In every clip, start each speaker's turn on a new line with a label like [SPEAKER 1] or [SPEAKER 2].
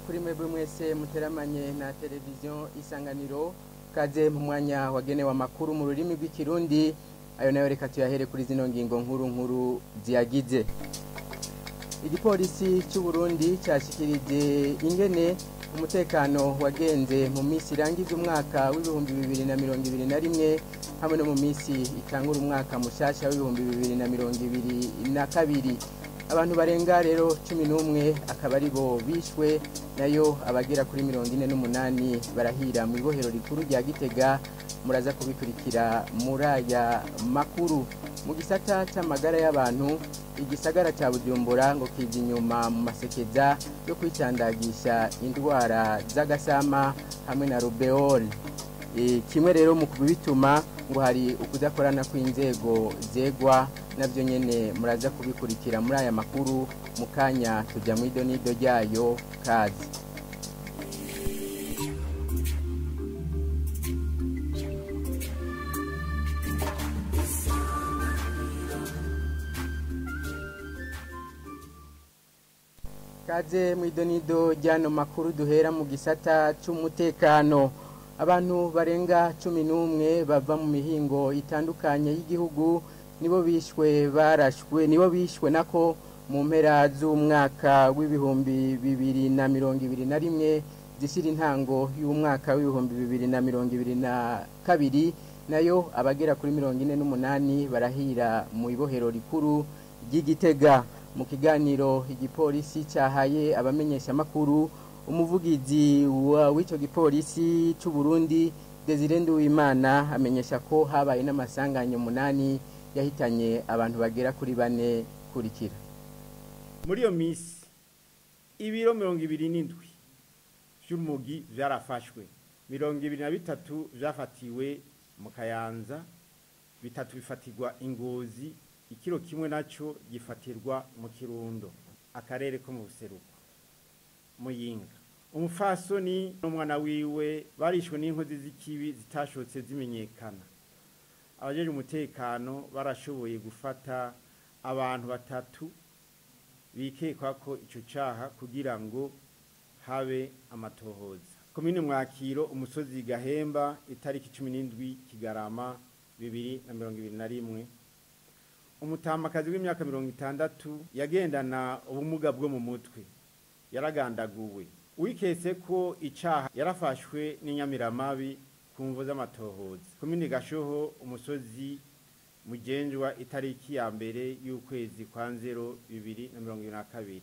[SPEAKER 1] kuri mwebwe mwese muteramanye na televiziyo isanganiro kaze mu mwanya wagenewe amakuru mu rurimi rw'ikirundi ayo nayo reka tuyahere kuri zino ngingo nkuru nkuru ziyagize igipolisi cy'u Burundi cyashyikirije ingene umutekano wagenze mu minsi irangiza umwaka w'ibihumbi bibiri na mirongo ibiri na rimwe hamwe no mu minsi itangura umwaka mushyashya w'ibihumbi bibiri na mirongo ibiri na kabiri abantu barenga rero cumi n'umwe akaba ari bo bishwe nayo abagera kuri mirongo ine n'umunani barahira mu ibohero rikuru rya gitega muraza kubikurikira muri aya makuru mu gisata cy'amagara y'abantu igisagara cya bujumbura ngo kiza inyuma mu masekeza yo kwicandagisha indwara z'agasama hamwe na rubeol kimwe rero mu kubituma ngo hari ukudakorana kw'inzego zegwa nabyo nyine muraza kubikurikira muri aya makuru mu kanya tujya mu idonido ryayo kazi kaze mu idonido ry'ano makuru duhera mu gisata cy'umutekano abantu barenga cumi n'umwe bava mu mihingo itandukanye y'igihugu nibo bishwe barashwe nibo bishwe nako mu mpera z'umwaka w'ibihumbi bibiri na mirongo ibiri na rimwe zishyira intango y'umwaka w'ibihumbi bibiri na mirongo ibiri na kabiri nayo abagera kuri mirongo ine n'umunani barahira mu ibohero rikuru ry'igitega mu kiganiro igipolisi cyahaye abamenyeshamakuru umuvugizi w'icyo gipolisi cy'u Burundi Desire Nduwimana amenyesha ko habaye n'amasanganya umunani yahitanye abantu bagera kuri bane kurikira
[SPEAKER 2] muri iyo minsi ibiro mirongo ibiri n'indwi by'umugi byarafashwe mirongo ibiri na bitatu byafatiwe mu kayanza bitatu bifatirwa ingozi ikiro kimwe nacyo gifatirwa mu kirundo akarere ko mu buseruko muyinga umufasoni n'umwana wiwe barishwe n'inkozi z'ikibi zitashotse zimenyekana abajeje umutekano barashoboye gufata abantu batatu bikekwa ko icyo cyaha kugira ngo habe amatohoza komine mwakiro umusozi gahemba itariki cumi n'indwi kigarama bibiri na mirongo ibiri na rimwe umutamakazi w'imyaka mirongo itandatu yagendana ubumuga bwo mu mutwe yaragandaguwe wiketse ko icyaha yarafashwe n'inyamiramabi ku mvu z'amatohoza komine gashoho umusozi mugenjwa itariki ya mbere y'ukwezi kwa nzero bibiri na mirongo ibiri na kabiri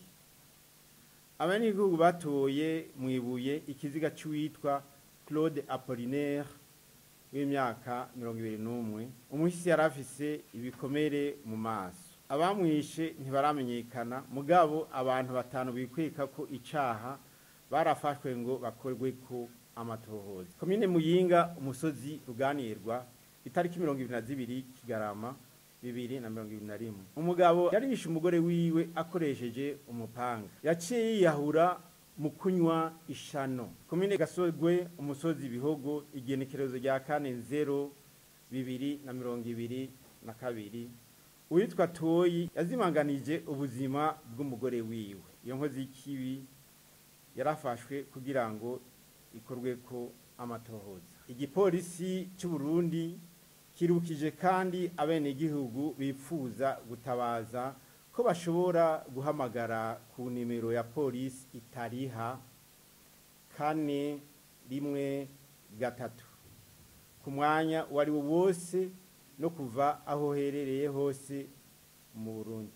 [SPEAKER 2] abanyagihugu batoye mu ibuye ikiziga cy'uwitwa claude apollinaire w'imyaka mirongo ibiri n'umwe umuhisi yari afise ibikomere mu maso abamwishe ntibaramenyekana mugabo abantu batanu bikweka ko icyaha barafashwe ngo bakorwe ko amatohoza komine muyinga umusozi ruganirwa itariki mirongo ibiri na zibiri kigarama bibiri na mirongo ibiri na rimwe umugabo yarishe umugore wiwe akoresheje umupanga yaciye yiyahura mu kunywa ishano komine gasogwe umusozi ibihogo igenekerezo rya kane nzero bibiri na mirongo ibiri na kabiri uwitwa toyi yazimanganije ubuzima bw'umugore wiwe iyo nkozi y'ikibi yarafashwe kugira ngo ikorwe ko amatohoza igipolisi cy'u Burundi kirukije kandi abenegihugu bifuza gutabaza ko bashobora guhamagara ku nimero ya polisi itariha kane rimwe gatatu ku mwanya uwo ari wo wose no kuva aho herereye hose mu burundi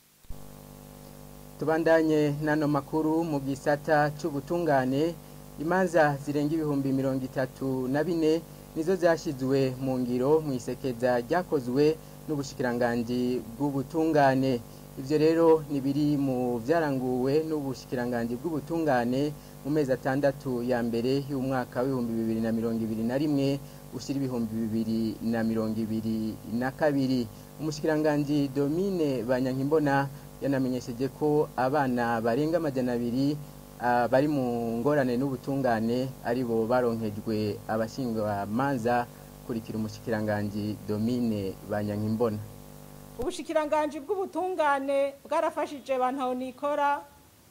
[SPEAKER 1] tubandanye n'ano makuru mu gisata cy'ubutungane imanza zirenga ibihumbi mirongo itatu na bine nizo zashyizwe mu ngiro mu isekeza ryakozwe n'ubushikiranganji bw'ubutungane ibyo rero ni biri mu byaranguwe n'ubushikiranganji bw'ubutungane mu mezi atandatu ya mbere y'umwaka w'ibihumbi bibiri na mirongo ibiri na rimwe ushyira ibihumbi bibiri na mirongo ibiri na kabiri umushikiranganji domine banyankimbona yanamenyesheje ko abana barenga amajana abiri bari mu ngorane n'ubutungane ari bo baronkejwe abashingamanza kurikira umushikiranganji domine banyankimbona
[SPEAKER 3] ubushikiranganji bw'ubutungane bwarafashije bantu nikora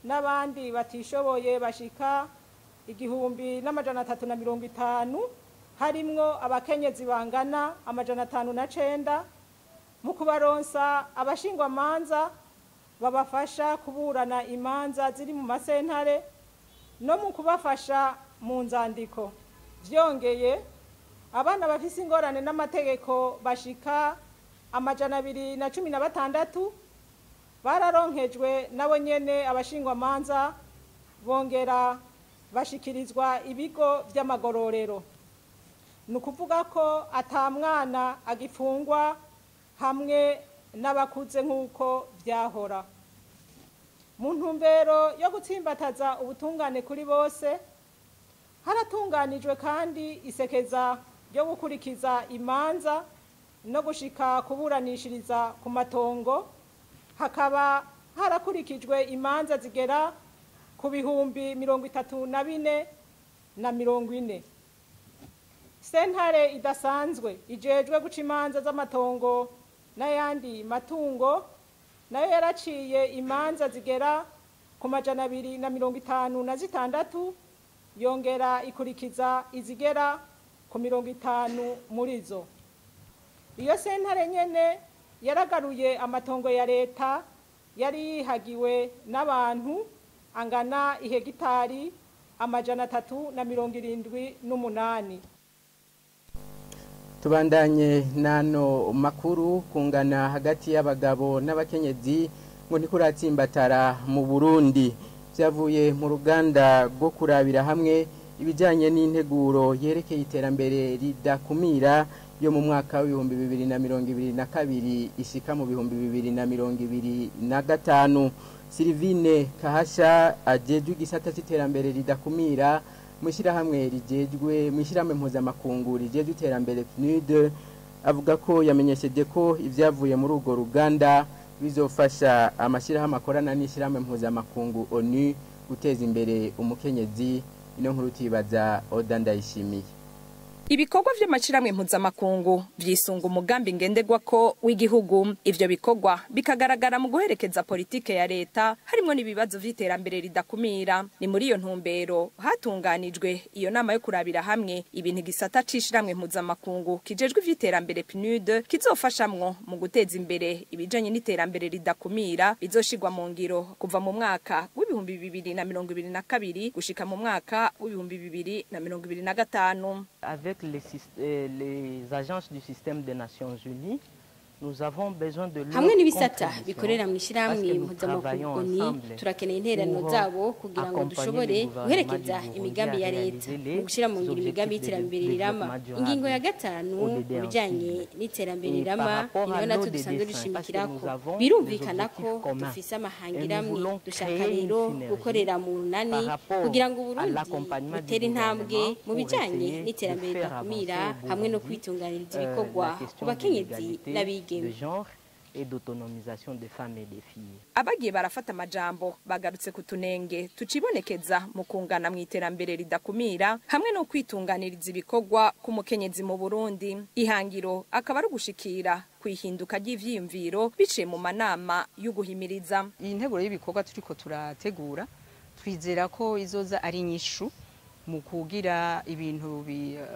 [SPEAKER 3] n'abandi batishoboye bashika igihumbi n'amajana atatu na mirongo itanu harimwo abakenyezi bangana amajana atanu na cenda mu kubaronsa abashingwamanza babafasha kuburana imanza ziri mu masentare no mu kubafasha mu nzandiko byongeye abana bafise ingorane n'amategeko bashika amajana abiri na cumi na batandatu bararonkejwe nabo nyene abashingwamanza bongera bashikirizwa ibigo by'amagororero ni ukuvuga ko ata mwana agifungwa hamwe n'abakuze nk'uko byahora mu ntumbero yo gutsimbataza ubutungane kuri bose haratunganijwe kandi isekeza ryo gukurikiza imanza no gushika kuburanishiriza ku matongo hakaba harakurikijwe imanza zigera ku bihumbi mirongo itatu na bine na mirongo ine sentare idasanzwe ijejwe guca imanza z'amatongo n'ayandi matungo nayo yaraciye imanza zigera ku majana abiri na mirongo itanu na zitandatu yongera ikurikiza izigera ku mirongo itanu muri zo iyo sentare nyene yaragaruye amatongo ya leta yari yihagiwe n'abantu angana ihegitari amajana atatu na mirongo irindwi n'umunani
[SPEAKER 1] tubandanye n'ano makuru kungana hagati y'abagabo n'abakenyezi ngo ntikuratsimbatara mu burundi byavuye mu ruganda rwo kurabira hamwe ibijyanye n'integuro yerekeye iterambere ridakumira yo mu mwaka w'ibihumbi bibiri na mirongo ibiri na kabiri ishyika mu bihumbi bibiri na mirongo ibiri na gatanu Sylvine kahasha ajejwe igisata cy'iterambere ridakumira mu ishyirahamwe rigejwe mu ishyirahamwe mpuzamakungu rigejwe iterambere PNUD avuga ko yamenyesheje ko ibyavuye muri urwo ruganda bizofasha amashyirahamwe akorana n'ishyirahamwe mpuzamakungu ONU guteza imbere umukenyezi ino nkuru tibaza Oda Ndayishimiye
[SPEAKER 4] ibikorwa vy'amashirahamwe mpuzamakungu vyisunga umugambi ngenderwako w'igihugu ivyo bikorwa bikagaragara mu guherekeza politike ya leta harimwo n'ibibazo vy'iterambere ridakumira ni muri iyo ntumbero hatunganijwe iyo nama yo kurabira hamwe ibintu gisata c'ishiramwe mpuzamakungu kijejwe ivy'iterambere PNUD kizofashamwo mu guteza imbere ibijanye n'iterambere ridakumira bizoshirwa mu ngiro kuva mu mwaka w'ibihumbi bibiri na mirongo ibiri na kabiri gushika mu mwaka w'ibihumbi bibiri na mirongo ibiri na gatanu
[SPEAKER 5] avec les, euh, les agences du système des Nations Unies, nous avons besoin de
[SPEAKER 6] hamwe n'ibisata bikorera mu ishyirahamwe mpuzamakungu ni turakeneye intererano zabo kugira ngo dushobore guherekeza imigambi ya leta mu gushyira mu ngiro imigambi y'iterambere rirama ingingo ya gatanu mu bijyanye n'iterambere rirama niyo natwe dusanzwe dushimikirako birumvikana ko dufise amahangiramwe dushaka rero gukorera mu runani kugira ngo uburundi butere intambwe mu bijyanye n'iterambere ridakumira hamwe no kwitunganiriza ibikorwa ku bakenyezi n'abiga
[SPEAKER 5] de genre et d'autonomisation des femmes et des filles.
[SPEAKER 4] abagiye barafata amajambo bagarutse ku tunenge tucibonekeza mu kungana mu iterambere ridakumira hamwe no kwitunganiriza ibikorwa ku mukenyezi mu Burundi ihangiro akaba ari ugushikira kwihinduka ry'ivyiyumviro biciye mu manama y'uguhimiriza
[SPEAKER 7] iyi nteguro y'ibikorwa turiko turategura twizera ko izoza ari nyishu mu kugira ibintu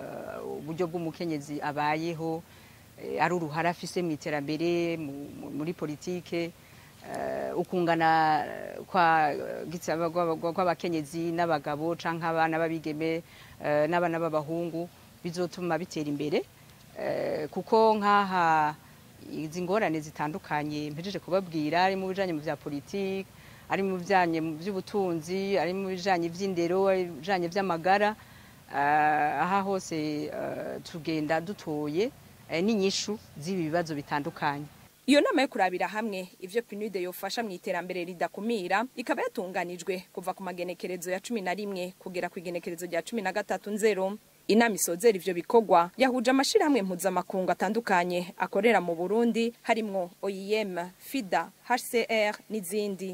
[SPEAKER 7] uburyo bw'umukenyezi abayeho ari uruhare afise mu iterambere muri politike ukungana kw'abakenyezi n'abagabo cyangwa abana b'abigeme n'abana b'abahungu bizotuma bitera imbere kuko nk'aha izi ngorane zitandukanye mpejeje kubabwira ari mu bijyanye mu bya politiki ari mu bijyanye by'ubutunzi ari mu bijyanye by'indero ari mu bijyanye by'amagara aha hose tugenda dutoye n'inyishu z'ibi bibazo bitandukanye
[SPEAKER 4] iyo nama yo kurabira hamwe ivyo PNUD yofasha mu iterambere ridakumira ikaba yatunganijwe kuva ku magenekerezo ya cumi na rimwe kugera ku igenekerezo rya cumi na gatatu nzero inama isozera ivyo bikorwa yahuje amashirahamwe mpuzamakungu atandukanye akorera mu Burundi harimwo OIM, FIDA, HCR n'izindi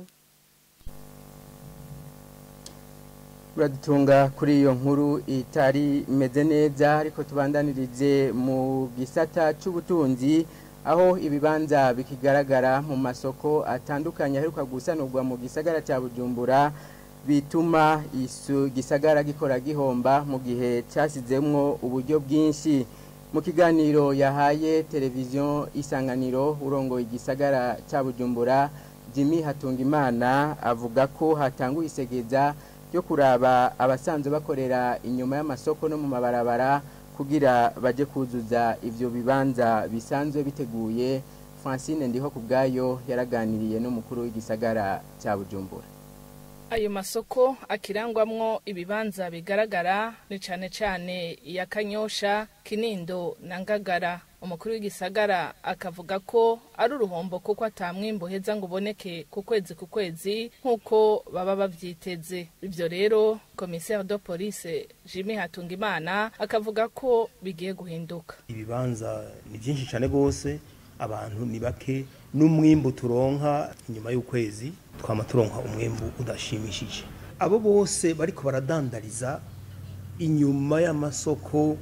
[SPEAKER 1] uradutunga kuri iyo nkuru itari imeze neza ariko tubandanirize mu gisata cy'ubutunzi aho ibibanza bikigaragara mu masoko atandukanye aheruka gusanurwa mu gisagara cya bujumbura bituma isu gisagara gikora gihomba mu gihe cyasizemwo uburyo bwinshi mu kiganiro yahaye televiziyo isanganiro urongoye igisagara cya bujumbura jimmy hatungimana avuga ko hatanguye isegeza ryo kuraba abasanzwe bakorera inyuma y'amasoko no mu mabarabara kugira baje kuzuza ivyo bibanza bisanzwe biteguye francine ndiho ku bwayo yaraganiriye n'umukuru w'igisagara cya bujumbura
[SPEAKER 8] ayo masoko akirangwamwo ibibanza bigaragara ni cane cane iya kanyosha kinindo na ngagara umukuru w'igisagara akavuga ko ari uruhombo kuko atamwimbo heza ngo uboneke ku kwezi ku kwezi nk'uko baba bavyiteze ivyo rero commissaire de police jimmy hatungimana akavuga ko bigiye guhinduka
[SPEAKER 9] ibibanza ni byinshi cyane rwose abantu ni bake n'umwimbu turonka inyuma y'ukwezi twama turonka umwimbu udashimishije abo bose bariko baradandariza inyuma y'amasoko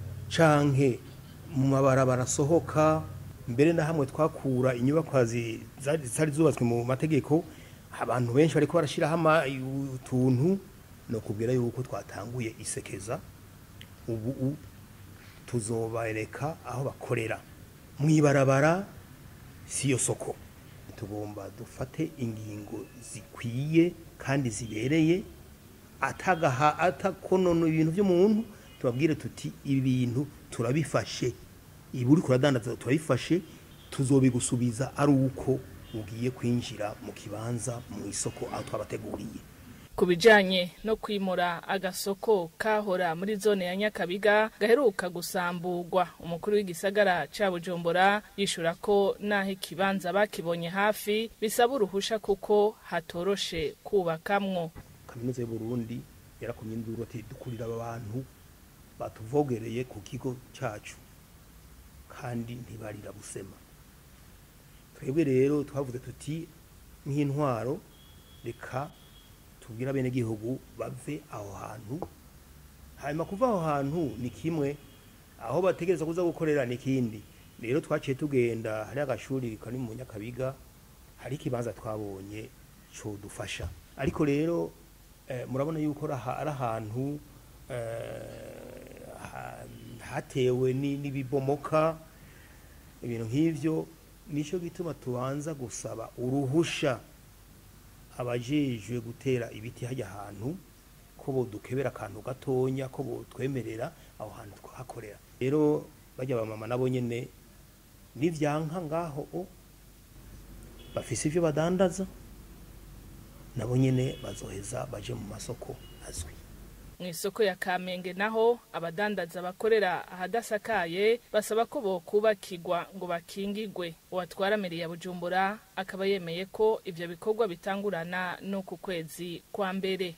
[SPEAKER 9] canke mu mabarabara asohoka mbere na hamwe twakura inyubakwa zitari zubatswe mu mategeko abantu benshi bariko barashiraho utuntu no kubwira yuko twatanguye isekeza ubu tuzobereka aho bakorera mwibarabara siyo soko tugomba dufate ingingo zikwiye kandi zibereye atagaha atakonono ibintu by'umuntu tubabwire tuti ibi bintu turabifashe ibi uri kuradandaza turabifashe tuzobigusubiza ari uko ugiye kwinjira mu kibanza mu isoko aho twabateguriye
[SPEAKER 8] ku bijanye no kwimura agasoko kahora muri zone ya nyakabiga gaheruka gusamburwa umukuru w'igisagara ca bujumbura yishura ko naho ikibanza bakibonye hafi bisaba uruhusha kuko hatoroshe kubakamwo
[SPEAKER 9] kaminuza y'uburundi yarakomye induru ati dukurira aba bantu batuvogereye ku kigo cyacu kandi ntibarira busema twebwe rero twavuze tuti nk'intwaro reka tubwira bene gihugu bave aho hantu hanyuma kuva aho hantu ni kimwe aho bategereza kuza gukorera ni kindi rero twaciye tugenda hari agashuri kari mu nyakabiga hari ikibanza twabonye cyo dufasha ariko rero murabona yuko ari ahantu hatewe n'ibibomoka ibintu nk'ibyo nicyo gituma tubanza gusaba uruhusha abajejwe gutera ibiti hajya ahantu ko bodukebera akantu gatonya ko bodwemerera aho hantu twahakorera rero bajya abamama nabo nyine n'ibyanka ngaho bafise ibyo badandaza nabo nyine bazoheza baje mu masoko azwi
[SPEAKER 8] mu isoko ya kamenge naho abadandaza bakorera ahadasakaye basaba ko bokubakirwa ngo bakingigwe uwatwara meri ya bujumbura akaba yemeye ko ivyo bikorwa bitangurana no ku kwezi kwa mbere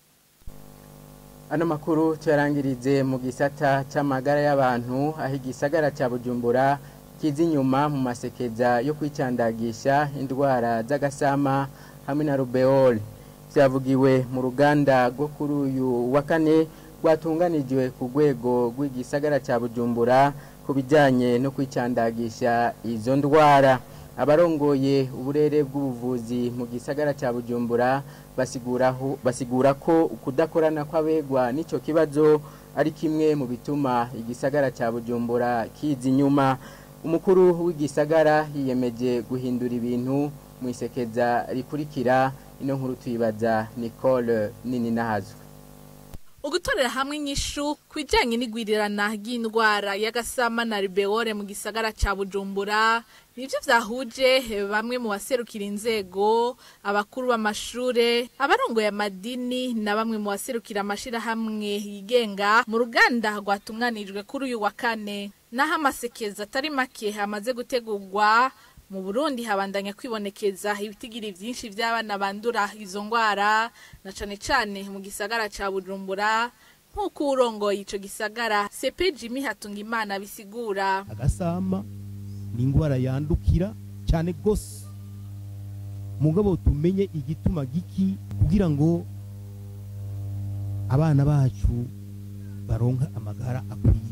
[SPEAKER 1] ano makuru tuyarangirize mu gisata c'amagara y'abantu aho igisagara ca bujumbura kiza inyuma mu masekeza yo kwicandagisha indwara z'agasama hamwe na rubeole byavugiwe mu ruganda rwo kuri uyu wa kane rwatunganijwe ku rwego rw'igisagara cya bujumbura ku bijyanye no kwicandagisha izo ndwara abarongoye uburere bw'ubuvuzi mu gisagara cya bujumbura basigura ko kudakorana kw'abegwa n'icyo kibazo ari kimwe mu bituma igisagara cya bujumbura kiza inyuma umukuru w'igisagara yiyemeje guhindura ibintu mu isekeza rikurikira ino nkuru tuyibaza Nicole nini nahazwe
[SPEAKER 10] ugutorera hamwe inyishu ku bijyanye n'igwirirana ry'indwara y'agasama na ribeore mu gisagara cya bujumbura nibyo byahuje bamwe mu baserukira inzego abakuru b'amashure abarongoye amadini na bamwe mu baserukira amashyirahamwe yigenga mu ruganda rwatunganijwe kuri uyu wa kane naho amasekeza atari make hamaze gutegurwa mu burundi habandanya kwibonekeza ibitigiri byinshi by'abana bandura izo ndwara na cane cane mu gisagara ca bujumbura nk'uko urongoye ico gisagara sepe jimmy hatungimana bisigura
[SPEAKER 11] agasama ni indwara yandukira cyane gose mugabo tumenye igituma giki kugira ngo abana bacu baronka amagara akwiye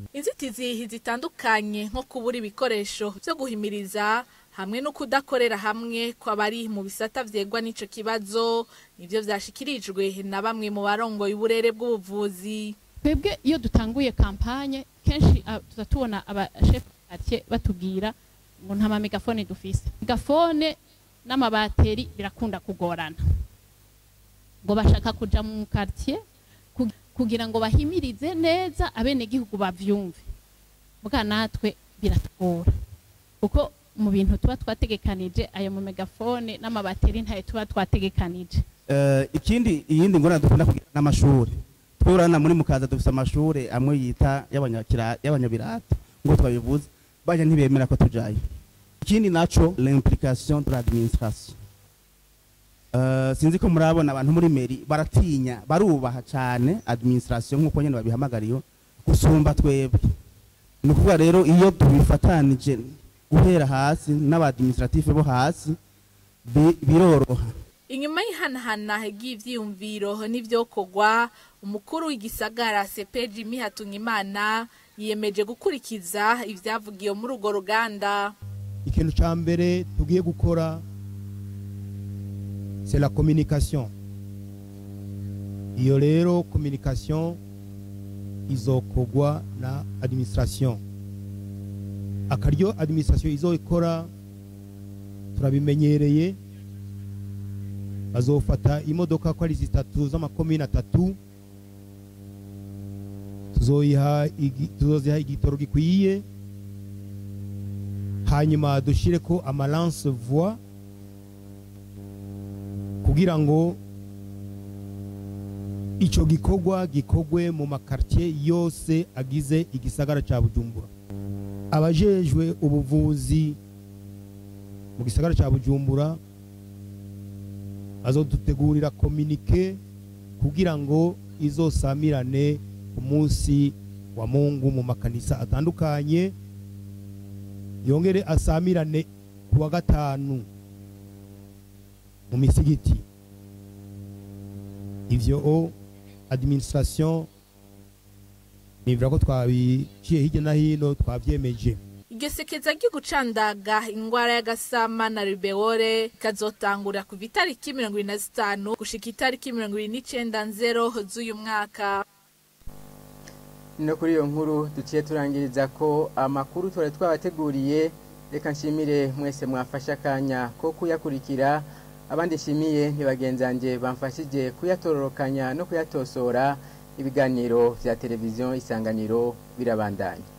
[SPEAKER 10] inzitizi zitandukanye nko kubura ibikoresho byo guhimiriza hamwe no kudakorera hamwe kw'abari mu bisata vyegwa n'ico kibazo nivyo vyashikirijwe na bamwe mu barongoye uburere bw'ubuvuzi
[SPEAKER 12] twebwe iyo dutanguye kampanye kenshi tuza tubona abashefu quartier batubwira ngo nta mamegafone dufise megafone n'amabateri birakunda kugorana ngo bashaka kuja mu quartier kugira ngo bahimirize neza abenegihugu bavyumve bwa natwe biratugora kuko mu bintu tuba twategekanije ayo mu megafone n'amabateri ntayo tuba twategekanije
[SPEAKER 13] ikindi iyindi ngorane dukunda kugira n'amashuri twurana muri mukaza dufite amashuri amwe yita y'abanyabirata ngo twabivuze bajya ntibemera ko tujayo ikindi naco l'implication de l'administration sinzi ko murabona abantu muri meri baratinya barubaha cyane administration nk'uko nyine babihamagariye gusumba twebwe ni ukuvuga rero iyo tubifatanije guhera hasi n'abadministrative bo hasi biroroha
[SPEAKER 10] inyuma y'ihanahana ry'ivyiyumviro n'ivyokorwa umukuru w'igisagara sepeji mihatungimana yiyemeje gukurikiza ivyavugiwe muri urwo ruganda
[SPEAKER 11] ikintu ca mbere tugiye gukora c'est la communication iyo rero communication izokogwa na administration akaryo administration izokora turabimenyereye bazofata imodoka ko ari zitatu z'amakomine atatu tuzoyiha tuzoziha igitoro gikwiye hanyuma dushire ko amalance voix kugira ngo icyo gikorwa gikorwe mu makartier yose agize igisagara cya bujumbura abajejwe ubuvuzi mu gisagara cya bujumbura bazodutegurira kominike kugira ngo izosamirane ku munsi wa mungu mu makanisa atandukanye yongere asamirane ku wa gatanu mu misigiti ivyo administration nivira ko twabiciye hirya no hino twavyemeje
[SPEAKER 10] iryo sekeza ryo gucandaga ingwara y'agasama na rubewore ikazotangura kuva itariki mirongo ibiri na zitanu gushika itariki mirongo ibiri n'icenda nzero z'uyu mwaka
[SPEAKER 1] no kuri iyo nkuru duciye turangiriza ko amakuru twari twabateguriye reka nshimire mwese mwafashe akanya ko kuyakurikira abandi nshimiye ntibagenzange bamfashije kuyatororokanya no kuyatosora ibiganiro vya televiziyo isanganiro birabandanya